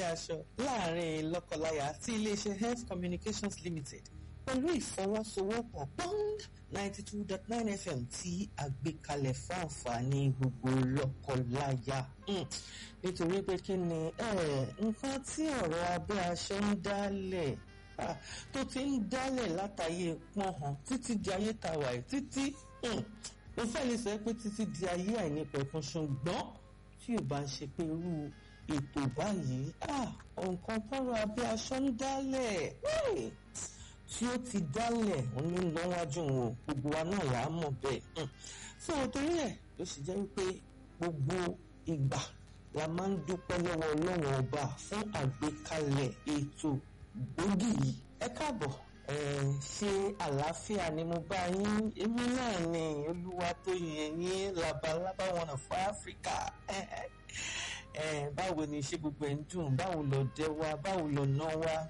aṣọ láàrin lọ́kọláya tí iléeṣẹ́ health communications limited pẹ̀lú ìfọwọ́sowọ́pọ̀ bond ninety two dot nine fm tí a gbé kalẹ̀ fún àǹfààní gbogbo lọ́kọláya nítorí pé kí ni nǹkan tí ọ̀rọ̀ abẹ́ aṣọ ń dálẹ̀ tó ti ń dálẹ̀ látàyè pọ́nhàn títí di ayé tàwa ẹ̀ títí mo fẹ́ lè sọ pé títí di ayé àìnípẹ̀kun ṣùgbọ́n tí ò bá ń ṣe pé irú ètò báyìí nǹkan tọrọ abẹ́ aṣọ ń dálẹ̀ tí ó ti dálẹ̀ òun ló ń lọ́wájú wọn gbogbo wa náà là á mọ̀ bẹ́ẹ̀ fún òtórí ẹ̀ ló sì jẹ́ wípé gbogbo ìgbà la máa ń dúpẹ́ lọ́wọ́ ọlọ́run ọba fún àgbékalẹ̀ ètò gbòógì yìí ẹ káàbọ̀ ṣe àlàáfíà ni mo bá yín èmi náà ni olúwa tó yẹ yín labalábá wọn fún áfíríkà báwo ni ṣé gbogbo ẹ̀ ń dùn báwo lọ dẹ wa báwo lọ ná wa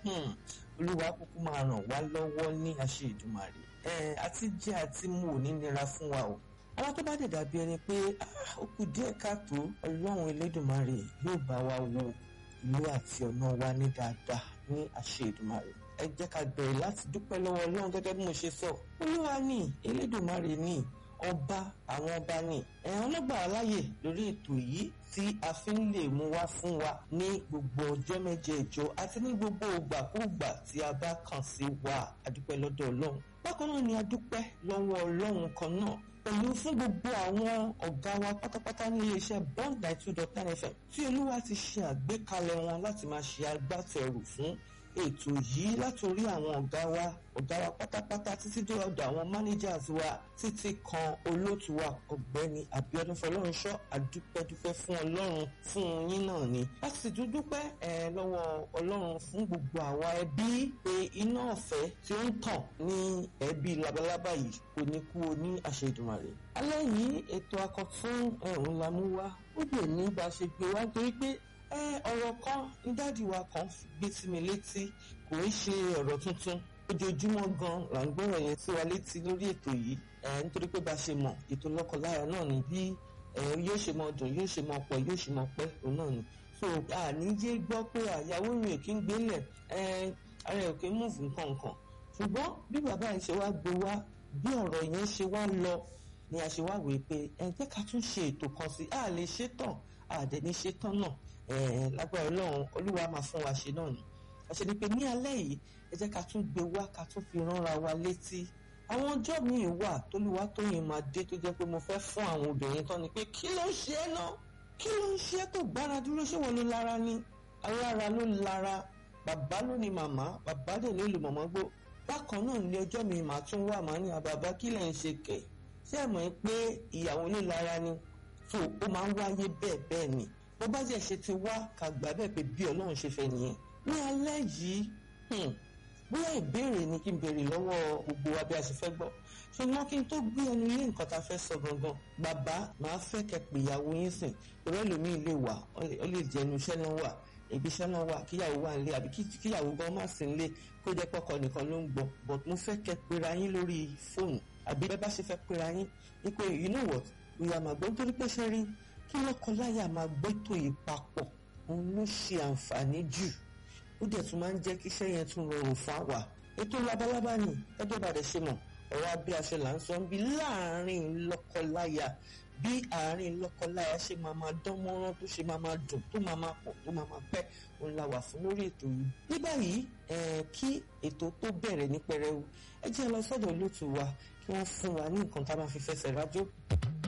olúwa kúkú máa ràn wá lọ́wọ́ ní àṣẹ ìdùmarè àti jẹ àti mu ò ní nira fún wa o àwọn tó bá dẹ̀ dàbí ẹni pé ó kù díẹ̀ káàtó ọlọ́run elédùnmarè yóò bá wa wo ìlú àti ọ̀nà wa ní dáadáa ní àṣẹ ìdùmarè ẹ jẹ́ ká bẹ̀rẹ̀ láti dúpẹ́ lọ́wọ́ ọlọ́run gẹ́gẹ́ bí mo ṣe sọ olúwa ní elédùnmarè ní ọba àwọn ọba ní ẹ̀hán ọlọ́gbà aláyè lórí ètò yìí tí a fi ń lè mú wá fún wa ní gbogbo ọjọ́ mẹ́jẹ̀ẹ̀jọ àti ní gbogbo ògbàkúùgbà tí a bá kàn sí wa adúpẹ́ lọ́dọ̀ ọlọ́run bákan náà ni adúpẹ́ lọ́wọ́ ọlọ́run kan náà pẹ̀lú fún gbogbo àwọn ọ̀gá wa pátápátá ní iléeṣẹ́ bond nine two dot nine fm tí olúwa ti ṣe àgbékalẹ̀ wọn láti máa ṣe agbátẹrù fún ètò yìí látòrí àwọn ọ̀gá wa ọ̀gá wa pátápátá títí dé ọ̀dọ̀ àwọn managers wa títí kan olóòtú wa ọ̀gbẹ́ni Abíọ́dún Fọlọ́runṣọ́ àdúpẹ́dúpẹ́ fún Ọlọ́run fún yín náà ni a sì tún dúpẹ́ ẹ lọ́wọ́ Ọlọ́run fún gbogbo àwa ẹbí pé iná ọ̀fẹ́ tí ó ń tàn ní ẹbí labalábá yìí kò ní kú o ní àṣẹ Èdùmàrè alẹ́ yìí ètò akọ̀tún ẹ̀hún la mú wá ó dè ní bá a ṣe gbé wá nítorí pé ọ̀rọ̀ kan ní dáàdi wa kan gbé sí mi létí kò ń ṣe ọ̀rọ̀ tuntun ojoojúmọ́ gan là ń gbọ́rọ̀ yẹn sí wa létí lórí ètò yìí nítorí pé bá a ṣe mọ̀ ètò lọ́kọláya náà ni bí yóò ṣe mọ dùn yóò ṣe mọ pọ̀ yóò ṣe mọ pẹ́ òun náà ni so àníjé gbọ́ pé àyàwó rìn kí ń gbélẹ̀ ara ẹ̀ kì í múùfù nǹkan nǹkan ṣùgbọ́n bí bàbá yìí ṣe wá gbé wá bí ọ̀rọ̀ yẹn ṣe wá lọ ni a ṣe wá wèé pé ẹ jẹ́ ká tún ṣe ètò kan sí a lè ṣe tán àdẹ̀ní ṣe tán náà lágbára ọlọ́run olúwa máa fún wa ṣe náà ni àṣẹ ni pé ní alẹ́ yìí ẹ jẹ́ ká tún gbé wá ká tún fi ránra wa létí àwọn ọjọ́ míì wà tólúwa tóyìn máa dé tó jẹ́ pé mo fẹ́ fún àwọn obìnrin tán ni pé kí ló ń ṣe é náà kí ló ń ṣe é tó gbára dúró ṣé wọn ló lára ni alára ló lára bàbá ló ní màmá bàbá dẹ̀ ló lù mọ̀mọ́ gbó bákan náà ní ọjọ́ mi màá tún wà máa ní àbàbá kí lẹ̀ ń ṣe kẹ̀ ṣé ẹ̀ mọ̀ pé ìyàwó ló lára ni so ó máa ń wáyé bẹ́ẹ̀ bẹ́ẹ̀ ni bó bá jẹ́ ṣe ti wá ká gbà bẹ́ẹ̀ pé bí ọlọ́run ṣe fẹ́ nìyẹn ní alẹ́ yìí bóyá ìbéèrè ni kí n béèrè lọ́wọ́ gbogbo wa bí a ṣe fẹ́ gbọ́ ṣùgbọ́n kí n tó gbé ẹnu lé nǹkan tá a fẹ́ sọ gangan bàbá màá fẹ́ kẹ́ pé ìyàwó yín sìn ìrẹ́ lómi lè wà ó lè jẹ́ ẹnu iṣẹ́ náà wà ibi iṣẹ́ náà wà kíyàwó wà nílé àbí kíyàwó gan má sí nílé kó jẹ́ pọ́kọ nìkan ló ń gbọ́ but mo fẹ́ kẹ́ pera yín lórí fóònù àbí bẹ́ẹ̀ bá ṣe fẹ́ pera yín ní pé you know what ìyá màgbọ́ nítorí pé ṣe rí kí lọ́kọláya máa gbétò yìí papọ̀ òun ló ṣe àǹfààní jù ó dẹ̀ tún máa ń jẹ́ kí iṣẹ́ yẹn tún rọrùn fún àwa ètò labalábá ni ẹgbẹ́ bàdẹ̀ ṣe mọ̀ ọ̀rọ̀ abẹ́ aṣọ là ń sọ ń bi láàrin lọ́kọláya bí àárín lọ́kọláya ṣe máa máa dán mọ́rán tó ṣe máa máa dùn tó máa máa pọ̀ tó máa máa pẹ́ òun la wà fún lórí ètò yìí ní báyìí kí ètò tó bẹ̀rẹ̀ ní pẹrẹwu ẹ jẹ́ lọ sọ́dọ̀ olóòtú wa kí wọ́n fún wa ní nǹkan tá a máa fi fẹsẹ̀ rájò.